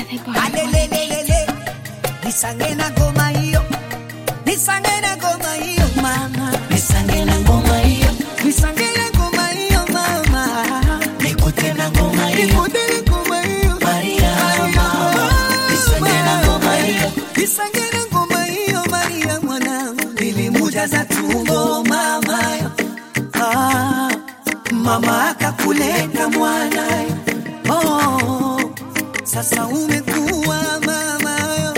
alelelelele nisange na ngoma hiyo nisange na ngoma hiyo mama nisange na ngoma hiyo nisange na ngoma hiyo mama nikute na ngoma hiyo nikute na ngoma hiyo Maria mama nisange na ngoma hiyo nisange na ngoma hiyo Maria mwanangu nilimujaza tumbo mama ah, mama akakuleta mwana oh, sasa umekuwa mama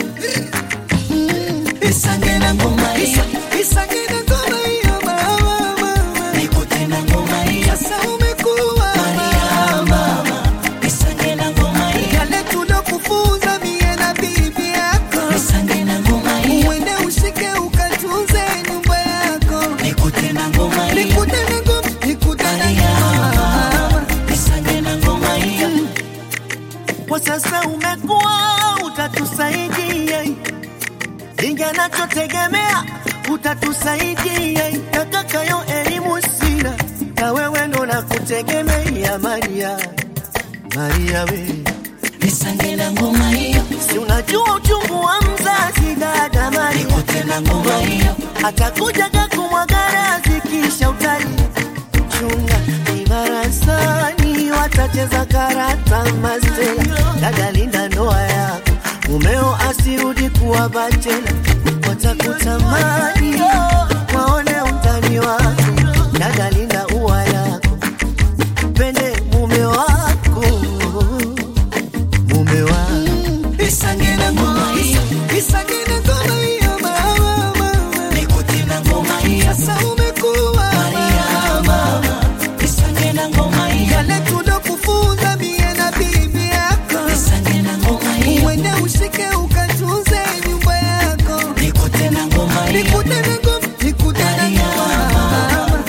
mm, nisange na ngoma hiyo nisange na ngoma hiyo mama mama nikute na ngoma hiyo sasa umekuwa Maria mama nisange na ngoma hiyo yale tulokufunza mie na bibi yako nisange na ngoma hiyo uende ushike ukatunze nyumba yako nikute na ngoma hiyo nikute na ngoma nikute na Maria ngoma mama nisange na ngoma hiyo kwa sasa umekuwa utatusaidia ingi anachotegemea utatusaidia nakakayo elimu sina na wewe ndo nakutegemea Maria Maria we nisange na ngoma hiyo si unajua uchungu wa mzazi dada Maria nikute na ngoma hiyo atakujaga kumwagarazi kisha utali chunga ibarasani watacheza karata mastela dada linda ndoa yako mumeo asirudi kuwa bachela watakutamani waone utani wako dada linda ua yako pende mume wako mume wako nisange na ngoma hiyo nisange na ngoma hiyo mama mama nikute na ngoma hiyo sasa umekuwa Maria mama nisange na ngoma hiyo yale tulokufunza mie na bibi yako nisange na ngoma hiyo uende ushike ukatunze nyumba yako nikute na ngoma hiyo nikute na ngoma nikute na Maria, ngoma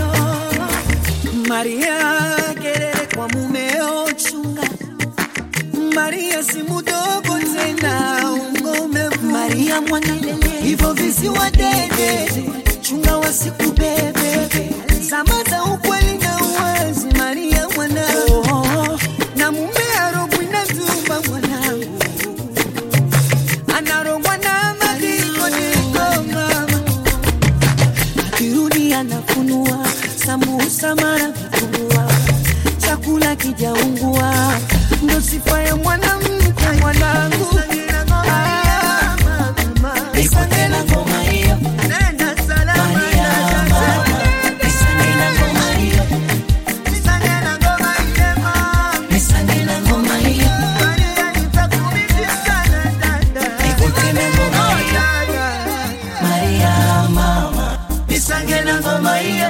Maria kelele kwa mumeo chunga Maria si mudogo tena ungome Maria mwanalele hivyo visiwa dede chunga wasikubebe zama za ukweli na uwazi Maria mwanangu na mume arogwi na zumba mwanangu anarogwa na madiko niko mama akirudi anafunua samusa mara vitumbua chakula kijaungua ndo sifa ya mwanamke mwanangu Ah, nikute na ngoma hiyo nenda salama Maria na mama nisange na ngoma hiyo Nisange na ngoma ile mama nisange na ngoma hiyo Maria nitakumiss sana dada nikute na ngoma hiyo Maria mama nisange na ngoma hiyo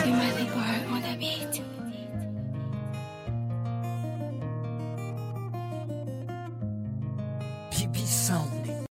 Pipi Sound.